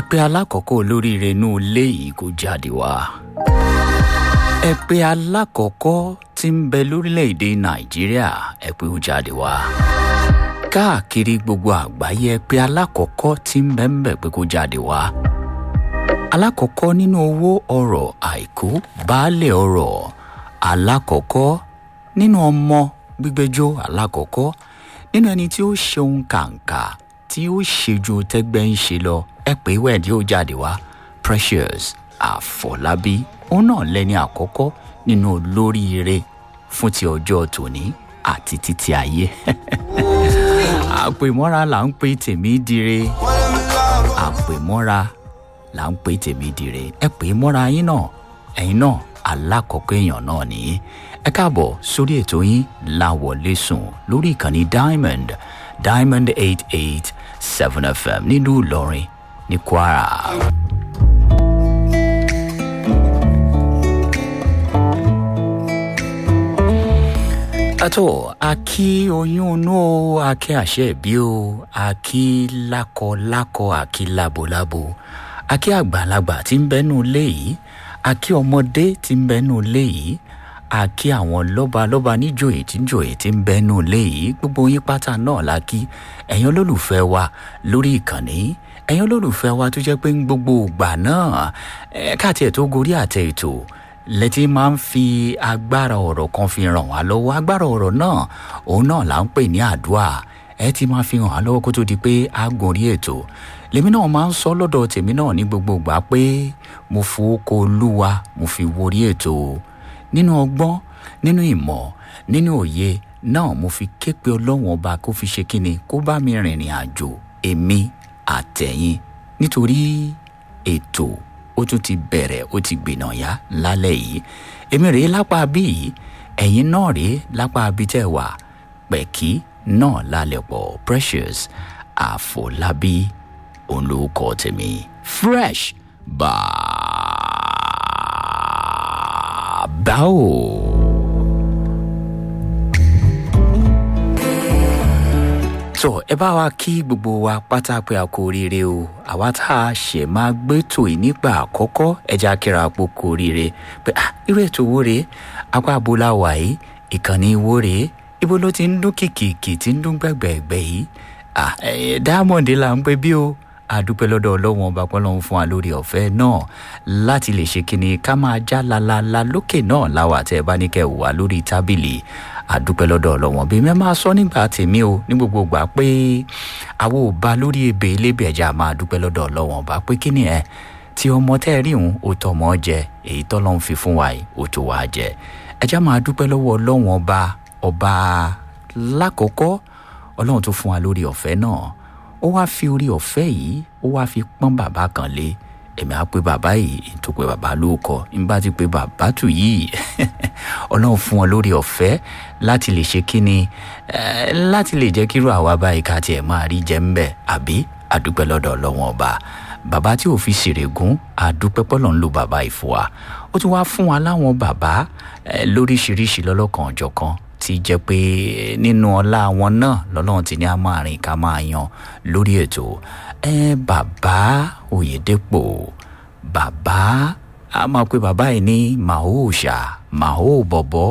ẹ̀pẹ́ alákọ̀ọ́kọ́ olóríire inú ilé yìí kò jáde wá. ẹ̀pẹ́ alákọ̀ọ́kọ́ tí ń bẹ lórílẹ̀‐èdè nàìjíríà ẹ̀pẹ́ ó jáde wá. káàkiri gbogbo àgbáyé ẹ̀pẹ́ alákọ̀ọ́kọ́ tí ń bẹ ń bẹ pé kó jáde wá. alákọ̀ọ́kọ́ nínú owó ọrọ̀ àìkú baálé ọrọ̀ alákọ̀ọ́kọ́ nínú ọmọ gbígbẹ́jọ́ alákọ̀ọ́kọ́ nínú ẹni tí ó ṣeun kàǹkà tí ó ṣe ju tẹ́gbẹ́ ń ṣe lọ ẹ pé wẹ́ẹ̀dì ó jáde wá precious àfọlábí òun náà lẹ́ni àkọ́kọ́ nínú olóríire fún ti ọjọ́ tòní àti títí ayé àpèmọ́ra là ń pè tèmi dire àpèmọ́ra là ń pè tèmi dire ẹ pè mọ́ra yín náà ẹ̀yin náà alákọ̀ọ́kọ́ èèyàn náà nìyí ẹ káàbọ̀ sórí ètò yín láwọlé sùn lórí ìkànnì diamond diamond eight eight seven fm nílùú ìlọrin ní kwara. àtọ́ àkí oyún inú o àkí àṣẹ ìbí o àkí lákọlákọ àkí lábolábo àkí àgbàlagbà tí ń bẹ́nu ilé yìí àkí ọmọdé tí ń bẹ́nu ilé yìí àkí àwọn lọ́balọ́ba níjòyè tí ń jòyè tí ń bẹ́nu ilé yìí gbogbo yín pátá náà la kí ẹ̀yin olólùfẹ́ wa lórí ìkànnì ẹ̀yin olólùfẹ́ wa tó jẹ́ pé ń gbogbo ìgbà náà káàtì ẹ̀ tó gorí àtẹ ètò lẹ́tí máa ń fi agbára ọ̀rọ̀ kan fi ràn wá lọ́wọ́ agbára ọ̀rọ̀ náà òun náà là ń pè ní àdúrà ẹ ti máa fi hàn wá lọ́wọ́ kó tó di pé a gorí ètò lèmi náà máa ń sọ lọ́dọ̀ tèmi náà ní gbogbo ìgbà pé mo fowókọ olúwa mo fi worí ètò nínú ọgbọ́n nínú ìmọ̀ nínú òye náà mo fi ké pe ọlọ́wọ́n ọba kó fi ṣe kíni kó bá mi rìnrìn àjò èmi àtẹ̀yìn nítorí ètò ó tún ti bẹ̀rẹ̀ ó ti gbìnà yá lálẹ́ yìí èmi rèé lápá bí yìí ẹ̀yin náà rèé lápá bí tẹ̀ wá pẹ̀kí náà lálẹ́ pọ̀ precious àfọlábí òun ló kọ́ tèmi fresh bàbá o. so ẹ bá wa kí gbogbo wa pátá pé a kú oríire o àwa tá a ṣẹ̀ máa gbẹ́tò yìí nígbà àkọ́kọ́ ẹja kíra àpò kú oríire pé ah irú ètò wo rèé apá abola wà yìí ìkànnì wo rèé ibo ló ti ń dún kìkìkì tí ń dún gbẹ̀gbẹ̀gbẹ̀ yìí ah diamond là ń pè bí o àdúpẹ́ lọ́dọ̀ ọlọ́wọ́n ọba pọ́nlọ́hún fún wa lórí ọ̀fẹ́ náà láti lè ṣe kíni ká máa já lalala lókè náà láwà tẹ́ ẹ bá ní kẹ́ ẹ wà lórí tábìlì àdúpẹ́ lọ́dọ̀ ọlọ́wọ́n bí mẹ́ máa sọ nígbà tèmi o ní gbogbo gbà pé àwọn ò bá lórí ebè elébè ẹ̀já máa dúpẹ́ lọ́dọ̀ ọlọ́wọ́n ọba pé kíni ẹ tí ọmọ tẹ́ ẹ rí òun ó tọmọ jẹ èyí tọ́lọ́hún fi fún wa yìí ó tó wàá jẹ ẹ̀já máa dúpẹ́ lọ́wọ́ ọlọ́wọ́n ọba ọba lákòókò ọlọ́run tó fún wa lórí ọ̀fẹ́ náà ó wáá fi orí ọ̀fẹ́ yìí ó wáá fi pọ́n bàbá kan lé èmi á pe bàbá yìí tó pe bàbá ló kọ n bá ti pe bàbá tù yìí ọlọ́run fún wọn lórí ọ̀fẹ́ láti lè ṣe kíni láti lè jẹ́ kírú àwa báyìí ká tiẹ̀ máa rí jẹ́ ń bẹ̀ àbí àdúpẹ́ lọ́dọ̀ ọlọ́wọ́n ọba bàbá tí ò fi ṣèrègùn àdúpẹ́ pọ́lọ́ ń lo bàbá ìfọ̀wà ó ti wá fún wa láwọn bàbá lóríṣiríṣi lọ́lọ́kan ọ̀jọ̀kan ti jẹ́ pé nínú ọlá wọn náà lọ́lọ́run ti ní a máa rìn ká máa yan lórí ètò ẹ bàbá òyìndépò bàbá a máa pe bàbá yìí ní màó òòṣà màó bọ̀bọ̀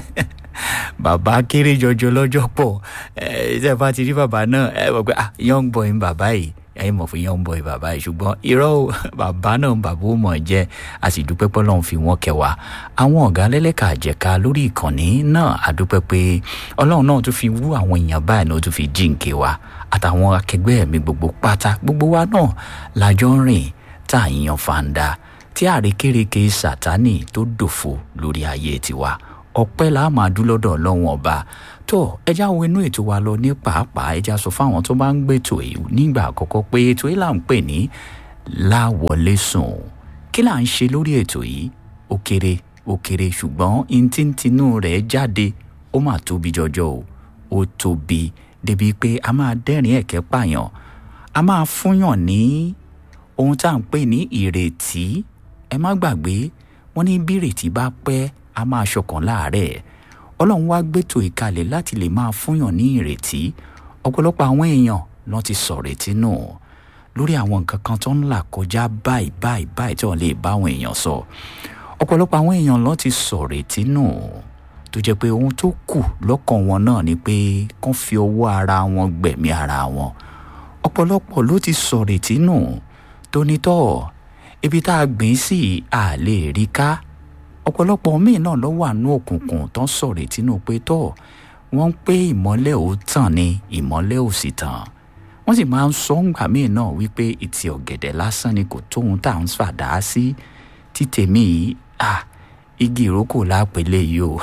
bàbá kéré jọjọ lọ́jọ́ pọ̀ ẹ ṣe bá ti rí bàbá náà ẹ mọ̀ pé ah young boy ń bàbá yìí ẹyin mọ̀ fún young boy bàbá yìí ṣùgbọ́n irọ́ o bàbá náà bàbá ó mọ̀ jẹ́ a sì dúpẹ́ pé ọlọ́run fi wọ́n kẹwàá àwọn ọ̀gá lẹ́lẹ́ka àjẹká lórí ìkànnì náà a dúpẹ́ pé ọlọ́run náà tún fi wú àwọn èèyàn báyìí náà tún fi jíǹkè wa àtàwọn akẹgbẹ́ mi gbogbo pátá gbogbo wa náà lájọ ń rìn tá à ń yan fanda tí àrékérekè sátánì tó dòfo lórí ayé tiwa ọpẹ́ la máa dún lọ́dọ̀ ọlọ́run ọba tó ẹjá wo inú ètò wa lọ ní pàápàá ẹjá sọ fáwọn tó bá ń gbètò èyí nígbà àkọ́kọ́ pé ètò yìí là ń pè ní láwọlé sùn kí là ń ṣe lórí ètò yìí ó kéré ó kéré ṣùgbọ́n intíntínú rẹ̀ jáde ó mà tóbi jọjọ o ó tóbi débi pé a máa dẹ́rìn ẹ̀kẹ́ pààyàn a máa fúnyàn ní ohun tá à ń pè ní ìrètí ẹ má gbàgbé wọn ní bí ìrètí bá pẹ́ a máa ṣọkàn láàárẹ̀ ọlọ́run wá gbẹ́tò ìkalẹ̀ láti lè máa fúnyàn ní ìrètí ọ̀pọ̀lọpọ̀ àwọn èèyàn lọ́n ti sọ̀rètí nù lórí àwọn nǹkan kan tó ń là kọjá báyìí báyìí báyìí tí wọ́n lè bá àwọn èèyàn sọ ọ̀pọ̀lọpọ̀ àwọn èèyàn ló ti sọ̀rọ̀ ètí nù tó jẹ́ pé ohun tó kù lọ́kàn wọn náà ni pé kán fi ọwọ́ ara wọn gbẹ̀mí ara wọn ọ̀pọ̀lọpọ̀ ló ti sọ̀rọ̀ ètí nù tó ní tọ́ ibi tá a gbìn sí a lè rí ká ọ̀pọ̀lọpọ̀ míì náà ló wà ní òkùnkùn tó ń sọ̀rọ̀ ètí nù pé tọ́ wọ́n ń pé ìmọ́lẹ̀ ò tàn ní ìmọ́lẹ̀ ò sì tàn wọ́n sì máa ń sọ ńgbà míì náà wípé ìtì ọ̀gẹ̀dẹ̀ lásán ni kò tóun tá à ń fàdá sí títèmí yìí ah igi ìrókò lápẹ̀lẹ̀ yìí o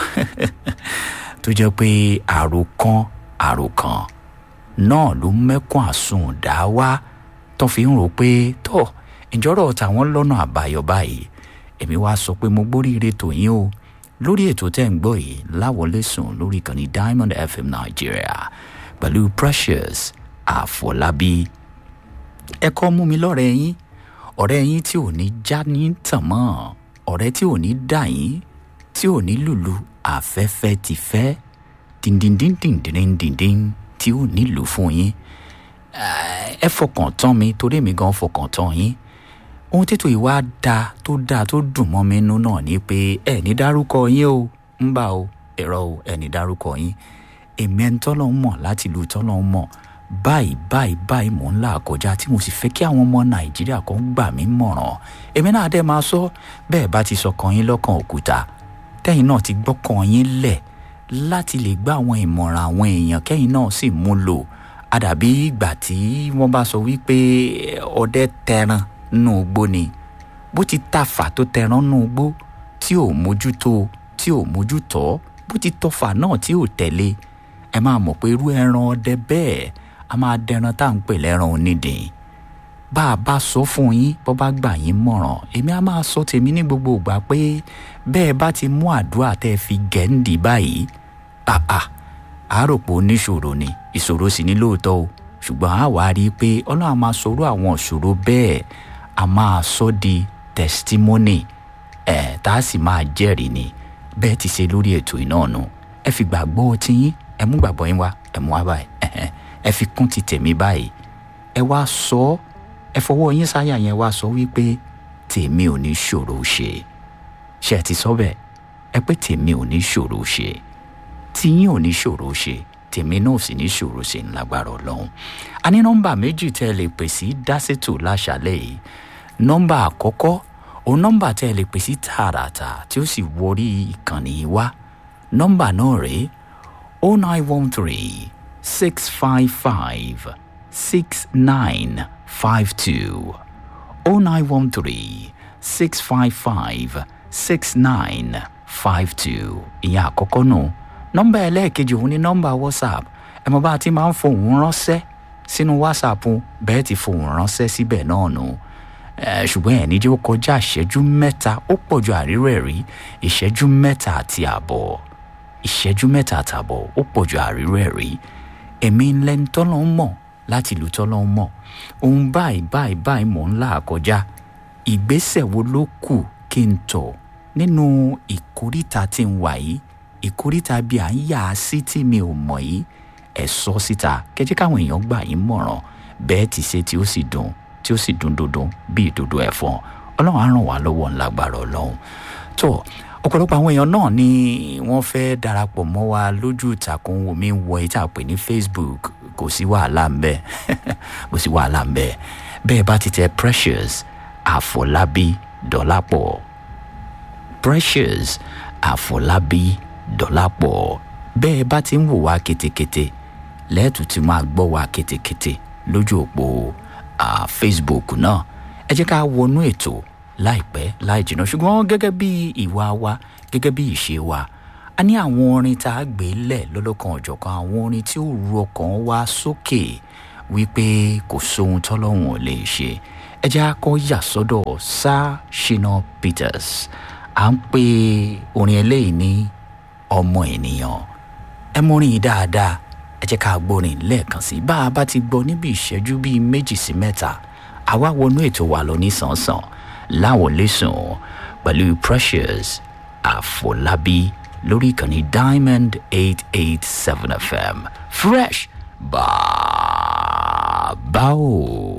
tó jẹ́ pé àròkàn àròkàn náà ló mẹ́kún àsundà wá tó fi ń rò pé tó ìjọ́rọ̀ tàwọn lọ́nà àbáyọ báyìí èmi wá sọ pé mo gbóríire tòyín o lórí ètò tẹ́ ń gbọ́ yìí láwọlé sùn lórí ìkànnì diamond fm nàìjíríà pẹ̀lú precious àfọlábí ẹ̀kọ́ mú mi lọ́rẹ̀ẹ́ yín ọ̀rẹ́ yín tí ò ní já ní tàn mọ́ ọ̀rẹ́ tí ò ní dà yín tí ò ní lùlù afẹ́fẹ́ ti fẹ́ dìndìndìndìndìndìndìn tí ò ní lù fún yín ẹ fọkàn tán mi torí mi gan fọkàn tán yín ohun tètò ìwà da tó dáa tó dùn mọ́ mi nínú náà ni pé ẹ ní dárúkọ yín o ń bà o ẹ̀rọ o ẹ ní dárúkọ yín èmi ẹni tọ́lọ́ ń mọ̀ láti ìlú tọ́lọ́ ń mọ̀ báyìí báyìí báyìí mò ń là kọjá tí mo sì fẹ́ kí àwọn ọmọ nàìjíríà kan gbà mí mọ̀ràn èmi náà dẹ́ máa sọ bẹ́ẹ̀ bá ti sọkàn yín lọ́kàn òkúta tẹ́yìn náà ti gbọ́kàn yín lẹ̀ láti lè gbá àwọn ìmọ̀ràn àwọn èèyàn kẹ́yìn náà sì mú lò àdàbí ìgbà tí wọ́n bá sọ wípé ọdẹ tẹran nù gbó ni bó ti tafà tó tẹran nù gbó tí ò mójútó tí ò mójútó bó ti tọfà náà tí ò tẹ̀lé ẹ máa mọ̀ pé irú ẹran ọdẹ bẹ́ẹ̀ a máa dẹran tá à ń pè lẹ́ran onídìí bá a bá sọ fún yín bó bá gbà yín mọ̀ràn èmi á máa sọ tèmi ní gbogbo ìgbà pé bẹ́ẹ̀ bá ti mú àdúrà tẹ́ ẹ fi gẹ̀ǹdì báyìí àà àáròpọ̀ oníṣòro ni ìṣòro sì ní lóòótọ́ o ṣùgbọ́n a wàá rí i pé ọlọ́run a máa sọ̀rọ̀ àwọn ìṣòro bẹ́ẹ̀ a máa sọ di testimony ẹ̀ tá a sì máa jẹ́rìí ni bẹ́ẹ̀ ti ṣe lórí ètò iná nu ẹ fi gbàgbọ́ tiyín ẹ mú gbàgbọ́ yín wá ẹ mú wá báyìí ẹ fi kún ti tèmi báyìí ẹ wá sọ ẹ fọwọ́ yín sáyà yẹn wá sọ wípé tèmi ò ní ṣòro ṣe ṣe ẹ ti sọ bẹ́ẹ̀ ẹ pé tèmi ò ní ṣòro ṣe tiyín ò ní ṣòro ṣe tèmi náà sì ní ṣòro ṣe ńlágbára ọlọ́run a ní nọ́mbà méjì tẹ́ ẹ lè pè sí dásètò láṣálẹ̀ yìí nọ́mbà àkọ́kọ́ òun nọ́mbà tẹ́ ẹ lè pè sí tààràtà tí ó sì wọrí ìkànnì yìí wá nọ́mbà náà rèé o nine one three six five five six nine five two o nine one three six five five six nine five two ìyẹn àkọ́kọ́ nù. No nọ́mbà ẹlẹ́ẹ̀kejì òun ní nọ́mbà whatsapp ẹ mọ̀ bá a ti máa ń fohùn ránṣẹ́ sínú whatsapp bẹ́ẹ̀ ti fohùn ránṣẹ́ síbẹ̀ náà nù ṣùgbọ́n ẹ̀ níjẹ́ ó kọjá ìṣẹ́jú mẹ́ta ó pọ̀ ju àrírò ẹ̀ rí ìṣẹ́jú mẹ́ta àti àbọ̀ ìṣẹ́jú mẹ́ta àtàbọ̀ ó pọ̀ ju àrírò ẹ̀ rí èmi lẹ́ni tọ́lọ́ ń mọ̀ láti ìlú tọ́lọ́ ń mọ̀ òun báyìí báyìí báyìí mò ń là kọjá ìgbésẹ̀ wo ló kù kí n tọ̀ nínú ìkóríta tí ń wà yìí ìkóríta bíi à ń yà á sí tí mi ò mọ̀ yìí ẹ̀ sọ síta kẹjẹ́ káwọn èèyàn gbà yín mọ̀ràn bẹ́ẹ̀ ti ṣe tí ó sì dùn tí ó sì dùn dundun bíi ìdodo ẹ̀fọn ọlọ́run á ràn wá lọ́wọ́ ńlágbára ọlọ́run tó ọ̀pọ̀lọpọ̀ àwọn èèyàn náà ni wọ́n fẹ́ darapọ̀ mọ́ wa lójú ìtàkùn omi wọ ìta pè ní facebook kò sí wàhálà ń bẹ kò sí wàhálà ń bẹ bẹ́ẹ̀ bá ti tẹ precious àfọlábí dọ́lápọ̀ precious àfọlábí dọ́lápọ̀ bẹ́ẹ̀ bá ti ń wò wá ketekete lẹ́ẹ̀tù tí máa gbọ́ wá ketekete lójú òpó facebook náà ẹ jẹ́ ká wọnú ètò láìpẹ́ láì jìnnà ṣùgbọ́n gẹ́gẹ́ bí ìwà wa gẹ́gẹ́ bí ìṣe wa a ní àwọn orin tá a gbé lẹ̀ lọ́lọ́kan ọ̀jọ̀kan àwọn orin tí ó ru ọkàn wa sókè wípé kò sóhun tọ́lọ́hún ò lè ṣe ẹ jẹ́ akọ́ yà sọ́dọ̀ sá shina peters à ń pe orin eléyìí ní ọmọ ènìyàn ẹ mọrin yìí dáadáa ẹ jẹ́ ká gbórin lẹ́ẹ̀kan sí bá a bá ti gbọ́ níbi ìṣẹ́jú bíi méjì sí mẹ́ta àwa wọnú ètò wa lọ ní sànsàn láwọn lẹ́sùn pẹ̀lú precious àfọlábí lórí ìkànnì diamond eight eight seven fm fresh bàbá o.